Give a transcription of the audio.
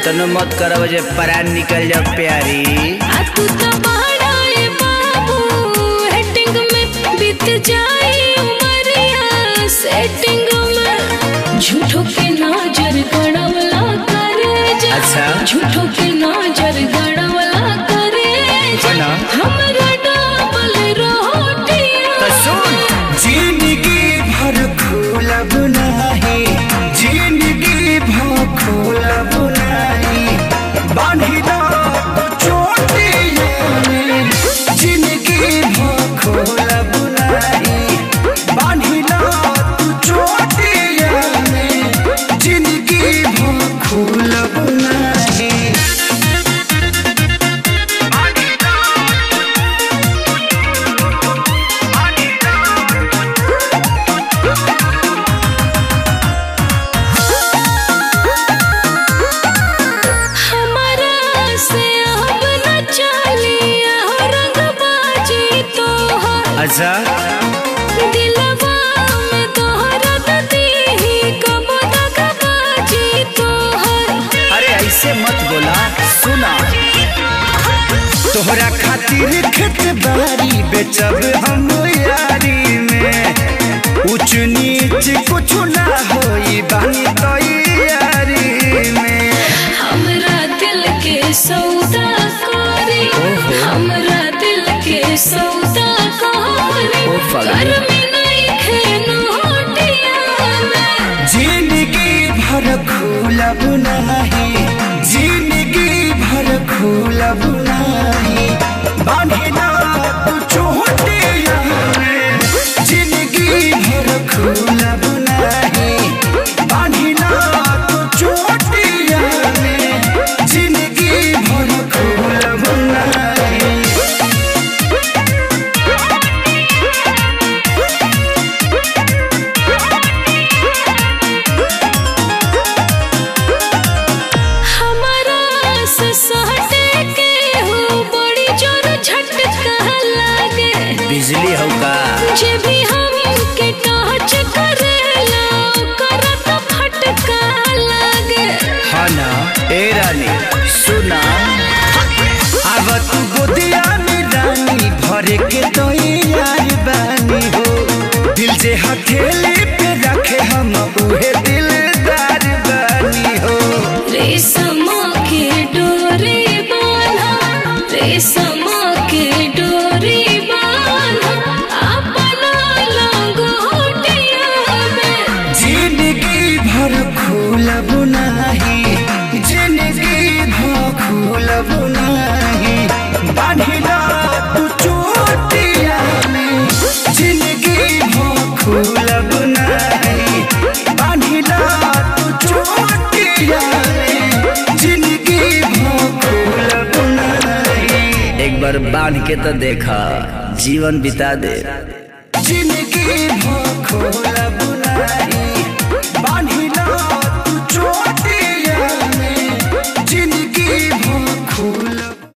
इतनो मत करब जे परान निकल जाओ प्यारी आ तू तो बड़ा ए बाबू हेटिंग में बीत जाई उमरिया सेटिंग में झूठो के नजर गड़वला करे जा अच्छा। झूठो के नजर गड़वला करे जा है ना? हमरा डबल रोटियां तो सुन जिंदगी भर खोलब नाही जिंदगी भर खोलब नाही बांधिला तो चोटियों में जिंदगी भर खोलब नाही बांधिला तो चोटियों में जिंदगी भर खोलब नाही हमारा से अब न चलिया रंगबाजी तोहर अच्छा दिलवा में तोहरत दीही कब दगबाजी तोहर अरे ऐसे मत बोला सुना तोहरा खातिर खेत बारी बेचब हम यारी में ऊंच नीच कुछ ना होई बानी तैयारी में हमरा दिल के सौदा करी हमरा दिल के सौदा करी ओ फगली। घर में नहीं खेनो में जिंदगी भर खोलब नहीं जिंदगी भर खोलब नहीं बांधिला तू चोटिया में जिंदगी भर खोलब नहीं बांधिला तू चोटिया में जिंदगी भर खोलब नहीं हमारा से सहटे के हो बड़ी जोर झटका लागे बिजली हो का जे भी हम के टच करेला करत फटका लागे हाँ ना ए रानी सुना अब तू गोदिया में रानी भरे के तो यार बानी हो दिल जे हथेली पे रखे हम उहे दिलदार बानी हो रेशम के डोरी बांधा रेशम के डोरी बांधा अपना लंगोटिया में जिंदगी भर खोलब नाही जिंदगी भर खोलब नाही बांधिला तू चोटिया में जिंदगी भर खोलब नाही बांधिला तू चोटिया में जिंदगी भर खोलब नाही एक बार बांध के तो देखा जीवन बिता दे जिंदगी भर खोलब नाही